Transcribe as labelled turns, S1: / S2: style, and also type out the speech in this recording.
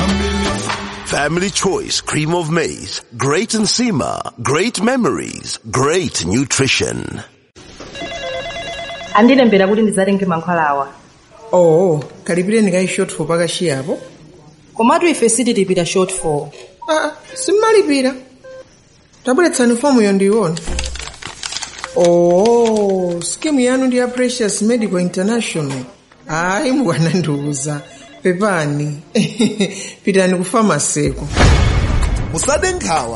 S1: Family Choice Cream of Maize. Great Nsima. Great memories. Great nutrition.
S2: andilembera kuti ndizatenge mankhwalawa
S3: oh kalipireni kayi shortfall pakashiyapo
S2: komatu ife sitilipira shortfall
S3: ah, simmalipira tabweretsani fomuyo ndiyiona oh skimu yanu ndi ya precious medical international hayi mukwanandiuza pepani pitani ku famaseko
S1: musade nkhawa